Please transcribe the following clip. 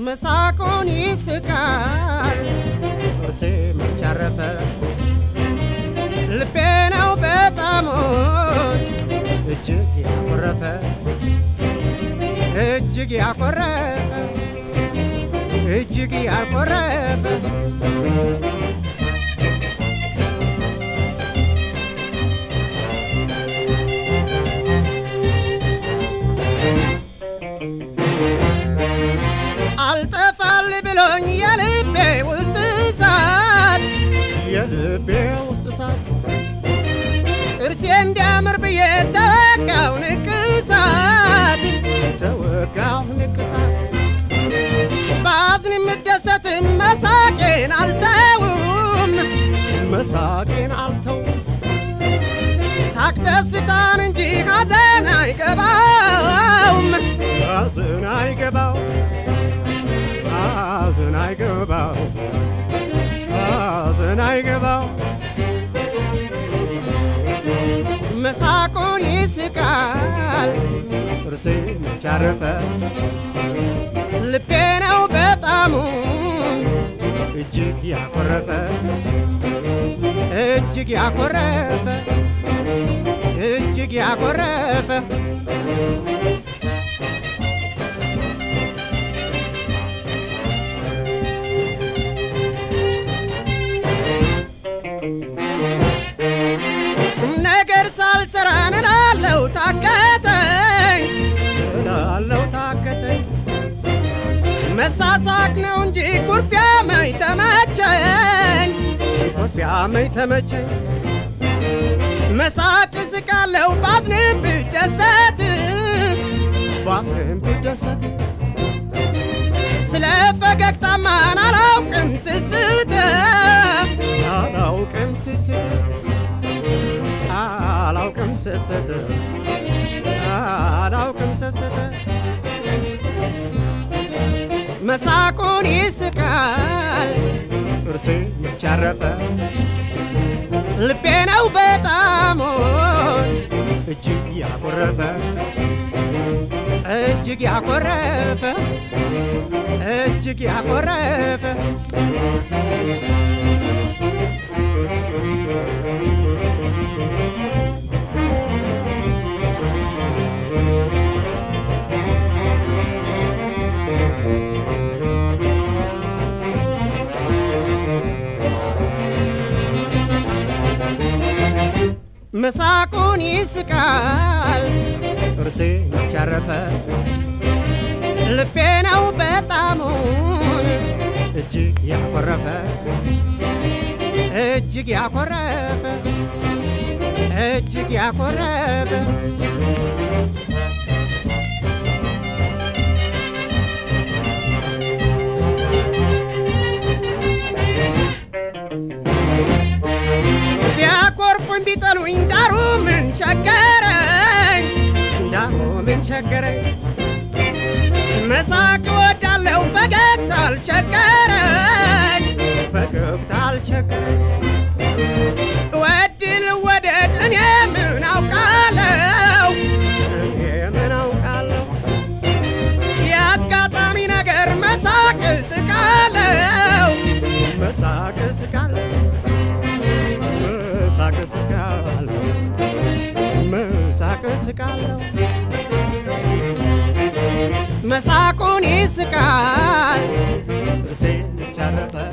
መሳቁን ይስቃል ጥርሴ መች አረፈ ልቤ ነው በጣም እጅግ ያኮረፈ እጅግ ያኮረፈ እጅግ ያኮረፈ አልጠፋል ብሎኝ የልቤ ውስጥ እሳት የልቤ ውስጥ እሳት ጥርሴ እንዲያምር ብዬ ተወጋው ንቅሳት ተወጋው ንቅሳት ባዝን የምደሰትን መሳቄን አልተውም መሳቄን አልተውም ሳቅ ደስታን እንጂ ሐዘን አይገባውም ሐዘን አይገባው ሐዘን አይገባው ሐዘን አይገባው መሳቁን ይስቃል ጥርሴ መች አረፈ ልቤ ነው በጣሙ እጅግ ያኮረፈ እጅግ ያኮረፈ እጅግ ያኮረፈ ነገር ሳልሰራ እላለው ታከተኝ እላለው ታከተኝ መሳሳቅ ነው እንጂ ኩርፊያ መኝ ተመቸኝ ኩርፊያ መኝ ተመቸኝ መሳቅ ስቃለው ባዝንም ብደሰት ባዝንም ብደሰት ስለ ፈገግታማን አላውቅም ስስት አላውቅም ስስት አላውቅም ስስት አላውቅም ስስት መሳቁን ይስቃል ጥርሴ መች አረፈ ልቤ ነው በጣም እጅግ ያኮረፈ እጅግ ያኮረፈ እጅግ ያኮረፈ መሳቁን ይስቃል ጥርሴ መች አረፈ ልቤ ነው በጣሙን እጅግ ያኮረፈ እጅግ ያኮረፈ እጅግ ያኮረፈ ቢያኮርፉኝ ቢጠሉኝ ዳሩ ምን ቸገረኝ ዳሩ ምን ቸገረኝ መሳቅ ወዳለው ፈገግታ አልቸገረኝ ፈገግታ አልቸገረኝ ወድል ወደድ እኔ ምን አውቃለሁ እኔ ምን አውቃለሁ የአጋጣሚ ነገር መሳቅ ስቃለው መሳቅ ስቃለው መሳቅ ስቃለው መሳቅ ስቃለው መሳቁን ይስቃል ጥርሴ ቻረፈ